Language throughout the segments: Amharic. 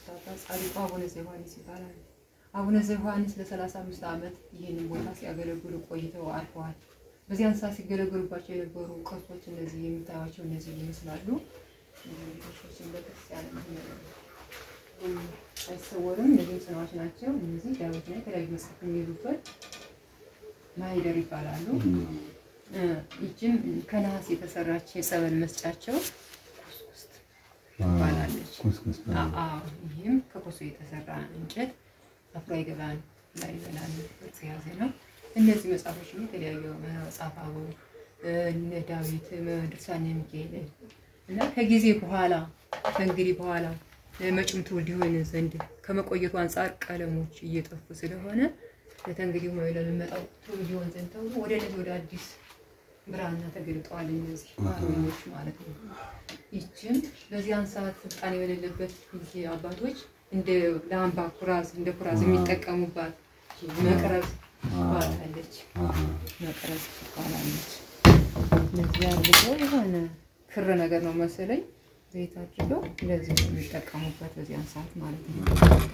የሞቱት አባት ጻድቁ አቡነ ዘዮሐንስ ይባላሉ። አቡነ ዘዮሐንስ ለሰላሳ አምስት ዓመት ይህንን ቦታ ሲያገለግሉ ቆይተው አርፈዋል። በዚያን ሰዓት ሲገለገሉባቸው የነበሩ ቅርሶች እነዚህ የምታዩቸው እነዚህ ይመስላሉ። ቅርሶችን በክርስቲያን አይሰወርም። እነዚህም ጽናዎች ናቸው። እነዚህ ዳዊትና የተለያዩ መጽሐፍ የሚይዙበት ማይደር ይባላሉ። ይችም ከነሐስ የተሰራች የጸበል መስጫቸው ኩስኩስት ትባላለች። ኩስኩስ አዎ፣ ይህም ከኮሶ የተሰራ እንጨት አፍሮ አይገባን ላይ በላል ቅርጽ የያዘ ነው። እነዚህ መጽሐፎች የተለያዩ መጽሐፍ አበው እነ ዳዊት ድርሳነ ሚካኤል እና ከጊዜ በኋላ ከእንግዲህ በኋላ መጪም ትውልድ ይሆን ዘንድ ከመቆየቱ አንጻር ቀለሞች እየጠፉ ስለሆነ ለተንግዲህ ለሚመጣው ትውልድ ይሆን ዘንድ ተብሎ ወደ እነዚህ ወደ አዲስ ብራና ተገልጠዋል። እነዚህ አርበኞች ማለት ነው። ይችም በዚያን ሰዓት ስልጣን የሌለበት ጊዜ አባቶች እንደ ለአምባ ኩራዝ እንደ ኩራዝ የሚጠቀሙባት መቅረዝ ትባላለች። መቅረዝ ትባላለች። እነዚህ አድርገው የሆነ ክር ነገር ነው መሰለኝ ዘይት አድርገው እንደዚህ ነው የሚጠቀሙበት በዚያን ሰዓት ማለት ነው።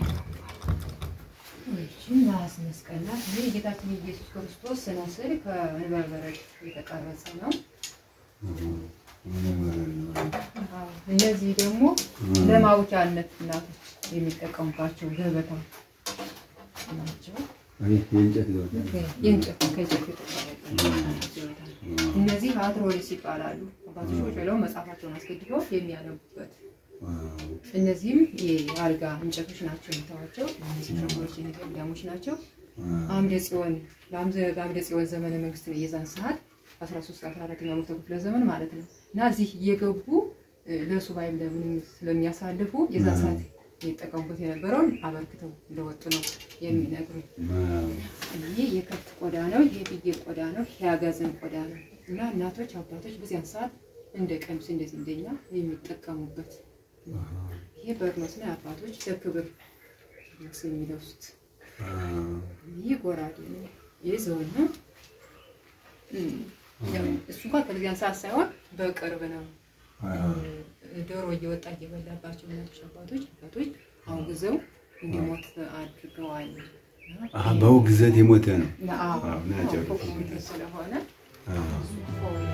ይህችን ነሐስ መስቀል ናት። ይህ የጌታችን ኢየሱስ ክርስቶስ ስነ ስዕል ከዕንበረ በረድ የተቀረጸ ነው። አዎ፣ እነዚህ ደግሞ ለማውጫነት እናቶች የሚጠቀሙባቸው ገበታ ናቸው። የእንጨት ገበታ የእንጨት ከእንጨት የተቀረጸ እነዚህ አትሮሊስ ይባላሉ። አባቶች ቁጭ ብለው መጽሐፋቸውን አስገድፈው የሚያነቡበት እነዚህም የአልጋ እንጨቶች ናቸው የምታዋቸው። እነዚህ ሸንጎሮች የሚገዳሞች ናቸው። አምደ ጽዮን ለአምዘ- በአምደ ጽዮን ዘመነ መንግስት ነው የዛን ሰዓት 13 14ኛው መቶ ክፍለ ዘመን ማለት ነው እና እዚህ እየገቡ እ፣ ለሱባኤም ለምንም ስለሚያሳልፉ የዛን ሰዓት የሚጠቀሙበት የነበረውን አበርክተው እንደወጡ ነው የሚነግሩኝ። ይህ የከብት ቆዳ ነው። ይህ የፍየል ቆዳ ነው። ይህ የአጋዘን ቆዳ ነው እና እናቶች አባቶች በዚያን ሰዓት እንደ ቀሚስ እንደዚህ እንደኛ የሚጠቀሙበት ይሄ በርኖስ ነው። አባቶች ለክብር ልብስ የሚለብሱት። ይህ ጎራዴ ነው። ይህ ዘውን ነው። እም፣ ያው እሱ እንኳን ከዚያን ሰዓት ሳይሆን በቅርብ ነው። ዶሮ እየወጣ እየበላባቸው ነበር አባቶች አባቶች አውግዘው እንዲሞት አድርገዋል። በውግዘት የሞተ ነው። አዎ፣ አዎ፣ ናቸው። ስለሆነ አዎ። እሱ